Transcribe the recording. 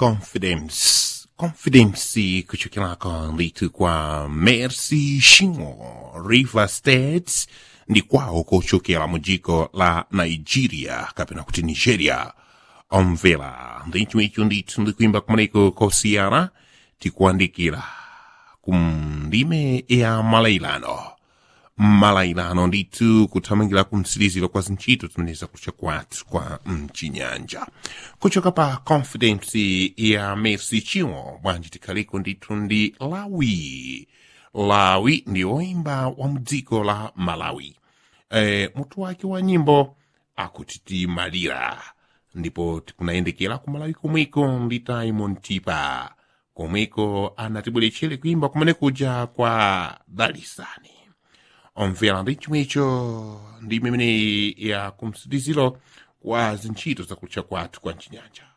confidence confidence kuchokera litu kwa mercy shingo river states ndi kwawo kochokera mu dziko la nigeria kapena kuti nigeria omvera ndi chomwecho ndithu ndikuimba kumeneko kosiyana tikuandikira kumndime ya malailano malailano ndithu kuthamangira kumtsiriziro kwa zintchito zimeneza kucha kwathu kwa mchinyanja kuchoka pa confidence ya mercy chimo bwanji tikhaliko ndithu ndi lawi lawi ndi woimba wa mdziko la malawi e, mutu wake wa nyimbo akuti timalira ndipo tikunayendekera ku malawi komweko ndi Diamond Tipa komweko anatibweretchera kuimba kumene kuja kwa dalisani omvera ndi chomwecho ndi imene ya kumsitiziro kwa zintchito zakutcha kwathu kwa mchinyanja